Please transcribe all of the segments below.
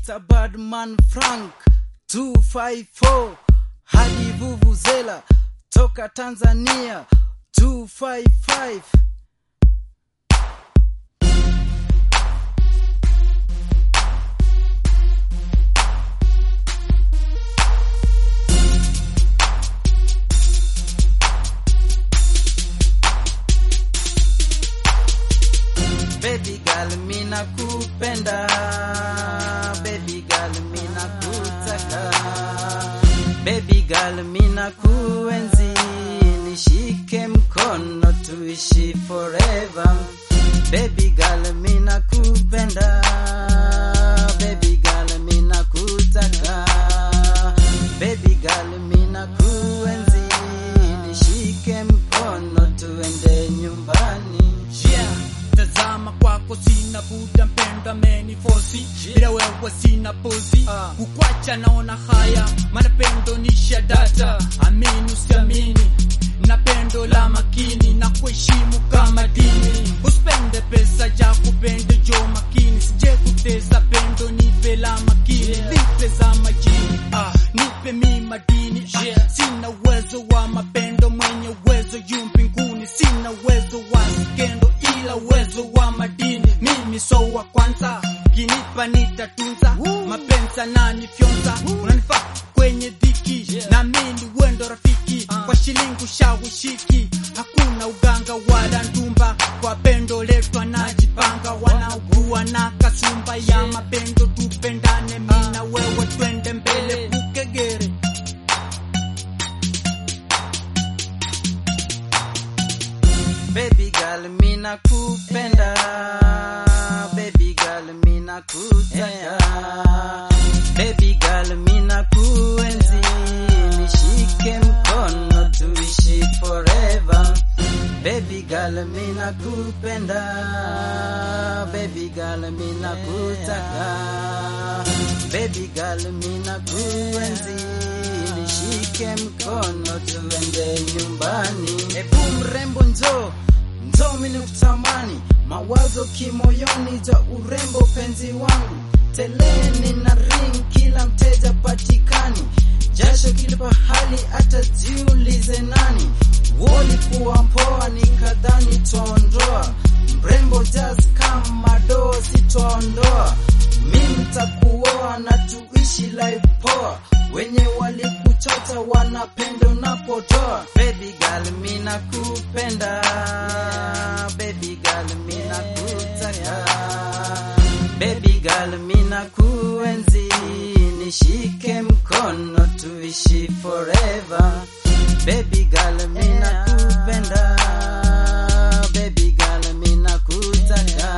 wananita Badman Frank 254 hadi Vuvuzela toka Tanzania 255 Baby girl mina kupenda Baby girl mina kutaka Baby girl mina kuenzi Nishike mkono tuishi forever Baby girl mina kupenda Baby girl mina kutaka Baby girl mina kuenzi Nishike mkono tuende nyumbani Yeah, tazama kwako sina buda mpenda menifosi bila wewe sina pozi Ah. kukwacha naona haya maana pendo ni shadata amini usiamini na pendo la makini na kuheshimu kama dini usipende pesa ja kupende jo makini sije kutesa pendo nipe la makini vipe za majini ah, nipe mi madini ah, sina uwezo wa mapendo mwenye uwezo yu mbinguni sina uwezo wa skendo ila uwezo wa madini mimi so wa kwanza kinipa nitatunza mapenza nani fyonza unanifaa kwenye dhiki na mimi wendo rafiki kwa shilingi ushawishiki hakuna uganga wala ndumba kwa pendo letu anajipanga wanaugua na kasumba ya mapendo tupendane mi na wewe twende mbele kukegere Baby girl mina kupenda Baby girl mina kutaka Baby girl mina kuenzi Nishike mkono tuishi forever Baby girl mina kupenda Baby girl mina kutaka Baby girl mina kuenzi Nishike mkono tuende nyumbani Ebu mrembo njoo njoo mimi nikutamani mawazo kimoyoni za urembo penzi wangu teleni na ring kila mteja patikani jasho kila pahali hata jiulize nani walikuwa mpoa nikadhani twaondoa mrembo just kama doo sitwaondoa mi mtakuoa na tuishi life poa wenye walikuchota wanapenda unapotoa baby girl mina kupenda baby girl mina kutaka baby girl mina kuenzi nishike mkono tuishi forever baby girl mina kupenda baby girl mina kutaka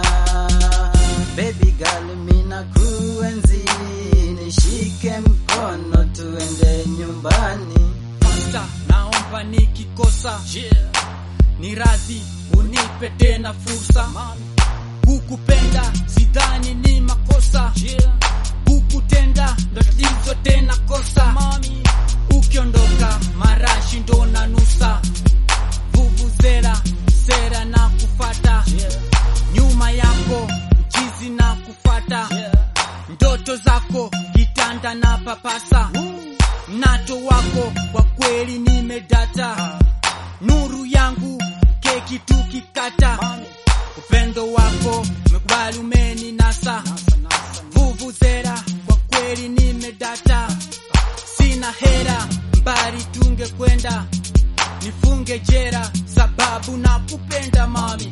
baby girl mina kuenzi nishike mkono tuende nyumbani Pasta, naomba nikikosa ni radhi unipe tena fursa kukupenda sidhani ni makosa kukutenda ndo tatizo tena kosa ukiondoka marashi ndo na nusa vuvuzela sera na kufata nyuma yako mchizi na kufata ndoto zako kitanda na papasa mnato wako kwa kweli nimedata nuru yangu keki tukikata upendo wako umekubali umeni nasa vuvuzera kwa kweli nimedata sina hera mbali tunge kwenda nifunge jera sababu na kupenda mami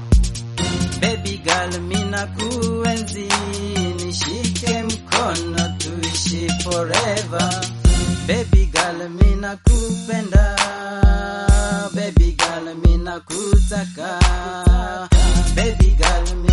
baby girl mina kuenzi nishike mkono tuishi forever baby girl mina kupenda baby girl mina kutaka baby girl mina